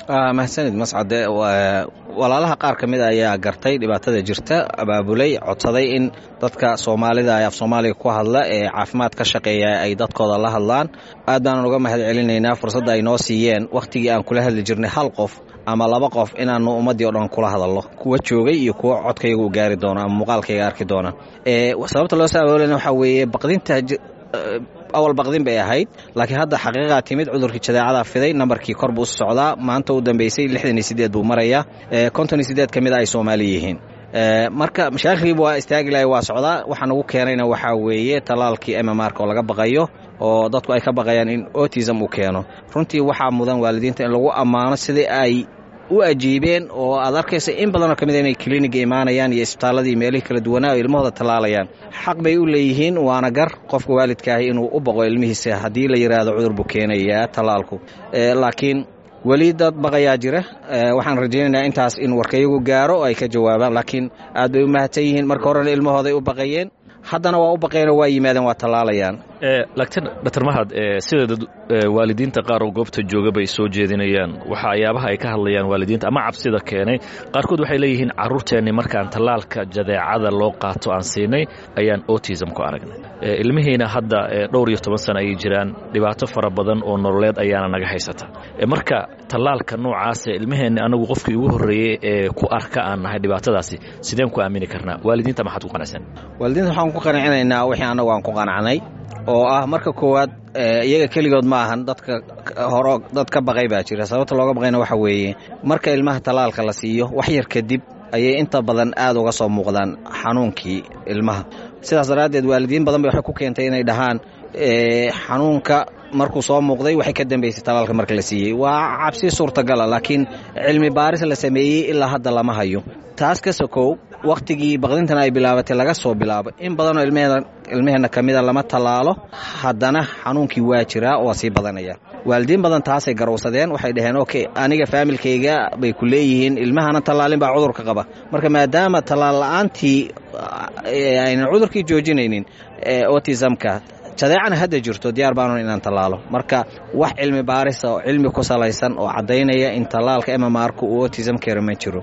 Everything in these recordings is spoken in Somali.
mahadsanid mascade walaalaha qaar ka mid ayaa gartay dhibaatada jirta abaabulay codsaday in dadka soomaalida af soomaaliga ku hadla ee caafimaad ka shaqeeya ay dadkooda la hadlaan aad baanan uga mahad celinaynaa fursadda ay noo siiyeen wakhtigii aan kula hadli jirnay hal qof ama laba qof inaanu ummaddii o dhan kula hadalno kuwa joogay iyo kuwa codkayga u gaari doona ama muuqaalkayga arki doona sababta loo soo abaabulana waxaa weeye baqdinta awal baqdin bay ahayd laakiin hadda xaqiiqaa timid cudurkii jadeecada fiday nambarkii kor buu socdaa maanta u dambeysay lixdan iyo sideed buu marayaa konton iyo sideed ka mid a ay soomaali yihiin marka mashaakilkiiba waa istaagi lahay waa socdaa waxaan ugu keenayna waxaa weeye tallaalkii mmrk oo laga baqayo oo dadku ay ka baqayaan in autism uu keeno runtii waxaa mudan waalidiinta in lagu ammaano sidii ay u ajiibeen oo aad arkaysa in badanoo ka mid inay kliniga imaanayaan iyo isbitaalladii meelihii kala duwanaa oo ilmahooda tallaalayaan xaq bay u leeyihiin waana gar qofka waalidkaahi inuu u baqo ilmihiisa haddii la yidhaahdo cudur buu keenayaa tallaalku laakiin weli dad baqayaa jira waxaan rajaynaynaa intaas in warkayagu gaaro oo ay ka jawaabaan laakiin aad bay u mahadsan yihiin marka horena ilmahooday u baqayeen haddana waa u baqeenoo waa yimaadeen waa tallaalayaan laakiin dr mahad sideeda waalidiinta qaar oo goobta jooga bay soo jeedinayaan waxayaabaha ay ka hadlayaan waalidiinta ama cabsida keenay qaarkood waxay leeyihiin carruurteenni markaan tallaalka jadeecada loo qaato aan siinay ayaan autism ku aragnay ilmihiina hadda dhowr iyo toban sana ayay jiraan dhibaato fara badan oo nololeed ayaana naga haysata marka tallaalka noocaase ilmaheenni anagu qofkii ugu horreeyey ee ku arka aan nahay dhibaatadaasi sideen ku aamini karnaa waalidiinta maxaad ku qanacsan waalidiinta waxaan ku qancinaynaa wixii annagu aan ku qanacnay oo ah marka koowaad iyaga keligood ma ahan dadka horo dad ka baqay baa jira sababta looga baqayna waxa weeye marka ilmaha tallaalka la siiyo wax yar kadib ayay inta badan aad uga soo muuqdaan xanuunkii ilmaha sidaas daraaddeed waalidiin badan bay waxay ku keentay inay dhahaan xanuunka markuu soo muuqday waxay ka dambaysay tallaalka marka la siiyey waa cabsi suurtagala laakiin cilmi baaris la sameeyey ilaa hadda lama hayo taas ka sokow wakhtigii baqdintan ay bilaabatay laga soo bilaabo in badanoo ilmaheenna ka mida lama tallaalo haddana xanuunkii waa jiraa waa sii badanaya waalidiin badan taasay garowsadeen waxay dhaheen okay aniga faamilkayga bay ku leeyihiin ilmahana tallaalin baa cudurka qaba marka maadaama tallaal la'aantii aynan cudurkii joojinaynin autismka jadeecana hadda jirto diyaar baanun inaan tallaalo marka wax cilmi baarisa oo cilmi ku salaysan oo caddaynaya in tallaalka mmrku uu autism keero ma jiro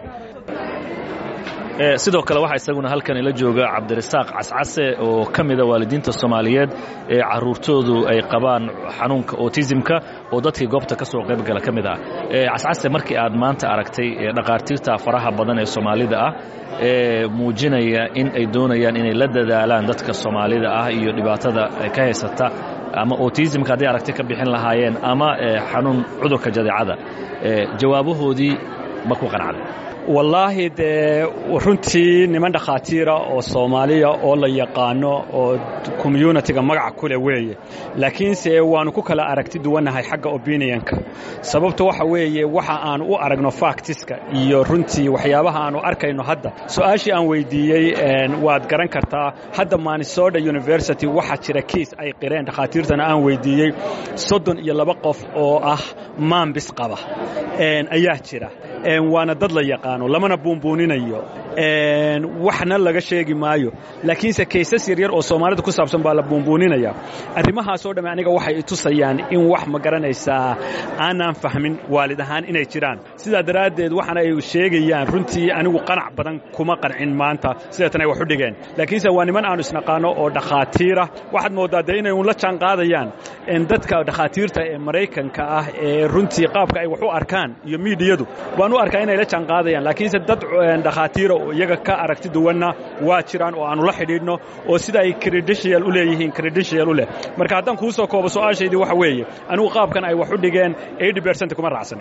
sidoo kale waxaa isaguna halkan ila jooga cabdirasaaq cascase oo ka mida waalidiinta soomaaliyeed ee carruurtoodu ay qabaan xanuunka autismka oo dadkii goobta ka soo qaybgala ka mid ah cascase markii aad maanta aragtay dhakhaatiirta faraha badan ee soomaalida ah ee muujinaya in ay doonayaan inay la dadaalaan dadka soomaalida ah iyo dhibaatada ka haysata ama autismka hadday aragti ka bixin lahaayeen ama xanuun cudurka jadeecada jawaabahoodii ma ku qanacday wallaahi dee runtii niman dhakhaatiira oo soomaaliya oo la yaqaano oo communitiga magaca kuleh weeye laakiinse waannu ku kala aragti duwannahay xagga opinionka sababta waxa weeye waxa aan u aragno factiska iyo runtii waxyaabaha aannu arkayno hadda su-aashii aan weyddiiyey waad garan kartaa hadda minnesota university waxaa jira kiis ay qireen dhakhaatiirtana aan weyddiiyey soddon iyo laba qof oo ah maambis qaba ayaa jira waana dad la yaqaano lamana buunbuuninayo waxna laga sheegi maayo laakiinse kaysas yaryar oo soomaalida ku saabsan baa la buunbuuninaya arrimahaasoo dhamme aniga waxay itusayaan in wax ma garanaysaa aanaan fahmin waalid ahaan inay jiraan sidaa daraaddeed waxaana ay sheegayaan runtii anigu qanac badan kuma qancin maanta sideetan ay wax u dhigeen laakiinse waa niman aanu isnaqaano oo dhakhaatiira waxaad mooddaa dee inay un la jaan qaadayaan dadka dhakhaatiirta ee maraykanka ah ee runtii qaabka ay wax u arkaan iyo miidiyadu waan u arkaa inay la jaan qaadayaan laakiinse dad dhakhaatiira oo iyaga ka aragti duwanna waa jiraan oo aannu la xidhiidhno oo sida ay credential u leeyihiin credential u leh marka haddaan kuu soo koobo su-aashaydii waxa weeye anigu qaabkan ay wax u dhigeen eighty percent kuma raacsan